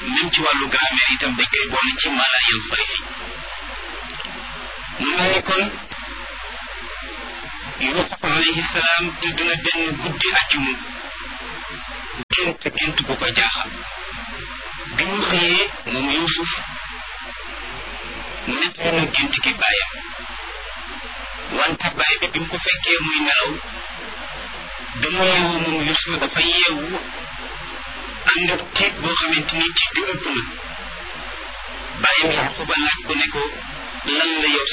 même ci wàllu grammaire itam dañ koy boole ci mala yan sarifi mu mel ni kon Yuusuf alayhi salaam tëdd na benn guddi àjjuma gént gént bu ko jaaxal bi mu xëyee moom Yuusuf nettali na gént gi bàyyam wante bàyyi bi bi mu ko fekkee muy nelaw dama yeewu moom Yuusuf dafa yeewu ànd ak tiit boo xamante ni tiit bi ëpp na bàyyam Yaquba laaj ko ne ko lan la yow